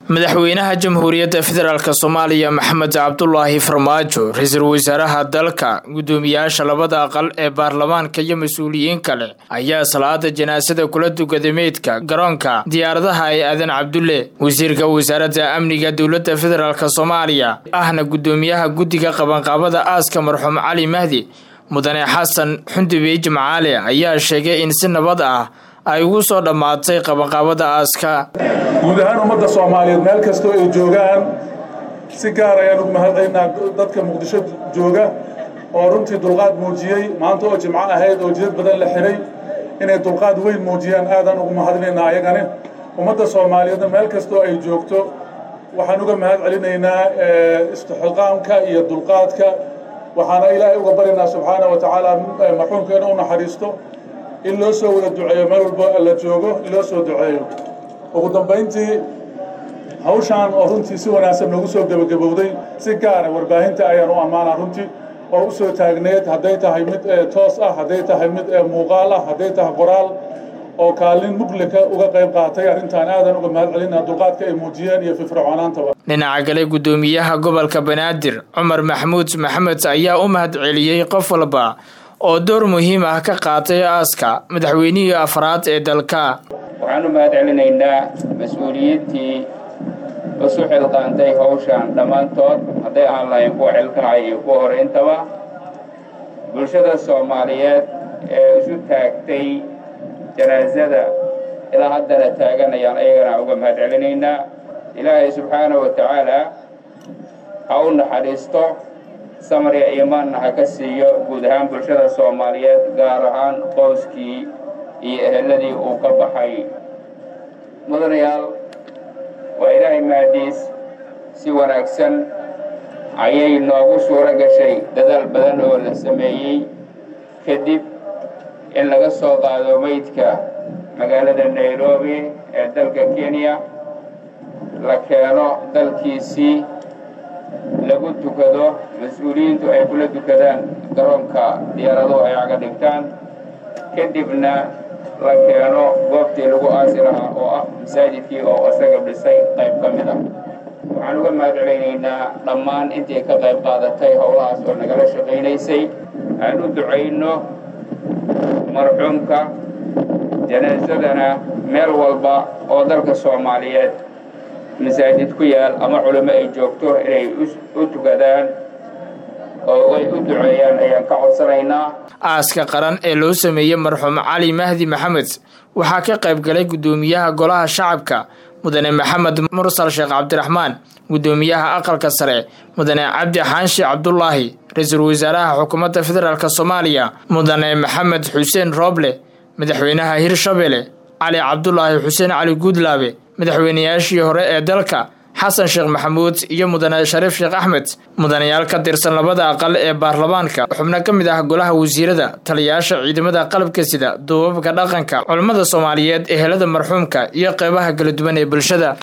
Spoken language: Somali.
madaxweynaha jamhuuriyadda federaalk soomaaliya maxamed cabdulaahi farmaajo ra-iisul wasaaraha dalka guddoomiyaasha labada aqal ee baarlamaanka iyo mas-uuliyiin kale ayaa salaada janaasada kula tukaday meydka garoonka diyaaradaha ee aadan cabdulle wasiirka wasaaradda amniga dowladda federaalk soomaaliya ahna guddoomiyaha guddiga qabanqaabada aaska marxuum cali mahdi mudane xasan xundubey jimcaale ayaa sheegay in si nabad ah ay ugu soo dhammaatay qabanqaabada aaska guud ahaan ummadda soomaaliyeed meel kastoo ay joogaan si gaar ayaan ugu mahadcelinaa dadka muqdisho jooga oo runtii dulqaad muujiyey maanta oo jimco ahayd oo jidad badan la xiray inay dulqaad weyn muujiyaan aadaan ugu mahadinaynaa ayagane ummadda soomaaliyeedna meel kastoo ay joogto waxaan uga mahad celinaynaa istixqaamka iyo dulqaadka waxaana ilaahay uga baryaynaa subxaana wa tacaala marxuumkeena u naxariisto in loo soo wada duceeyo meel walba la joogo in loo soo duceeyo ugu dambayntii hawshaan oo runtii si wanaagsan noogu soo gebagabowday si gaara warbaahinta ayaan u ammaanaa runtii oo u soo taagneed hadday tahay mid toos ah hadday tahay mid muuqaal ah hadday tahay qoraal oo kaalin muglika uga qayb qaatay arrintaan aadan uga mahad celinaa dulqaadka ay muujiyeen iyo firfircoonaantaba dhinaca kale guddoomiyaha gobolka banaadir cumar maxamuud maxamed ayaa u mahad celiyey qof walba oo door muhiim ah ka qaatay aaska madaxweynihii afraad ee dalka waxaan u mahad celinaynaa mas-uuliyiintii isu xilqaantay hawshan dhammaantood hadday aan lahayn kuwa xilkacay iyo kuwa horeyntaba bulshada soomaaliyeed ee isu taagtay janaasada ilaa haddana taaganayaan ayagana uga mahad celinaynaa ilaahay subxaana wa tacaala ha u naxariisto samriga iimaanna ha ka siiyo guud ahaan bulshada soomaaliyeed gaar ahaan qoyskii iyo eheladii uu ka baxay mudanayaal waa ilaahay mahadiis si wanaagsan ayay noogu suuro gashay dadaal badan oo la sameeyey kadib in laga soo qaado meydka magaalada nairobi ee dalka kenya la keeno dalkiisii lagu tukado mas-uuliyiintu ay kula tukadaan garoonka diyaaraduhu ay caga dhigtaan kadibna la keeno goobtii lagu aasi lahaa oo ah masaajidkii oo isaga dhisay qayb ka mid ah waxaan uga mahad celaynaynaa dhammaan intii ka qayb qaadatay howlahaas oo nagala shaqaynaysay aan u ducayno marxuumka janaasadana meel walba oo dalka soomaaliyeed masaajid ku yaal ama culimo ay joogto inay u tukadaan oo ay u duceeyaan ayaan ka codsanaynaa aaska qaran ee loo sameeyey marxuum cali mahdi maxamed waxaa ka qayb galay guddoomiyaha golaha shacabka mudane maxamed mursal sheekh cabdiraxmaan guddoomiyaha aqalka sare mudane cabdi xaanshi cabdulaahi ra-iisul wasaaraha xukuumadda federaalk soomaaliya mudane maxamed xuseen rooble madaxweynaha hirshabelle cali cabdulaahi xuseen cali guudlaabe madaxweynayaashii hore ee dalka xasan sheekh maxamuud iyo mudane shariif sheekh axmed mudanayaal ka tirsan labada aqal ee baarlamaanka xubno ka mid ah golaha wasiirada taliyayaasha ciidamada qalabka sida duubabka dhaqanka culammada soomaaliyeed ehelada marxuumka iyo qeybaha kala duwan ee bulshada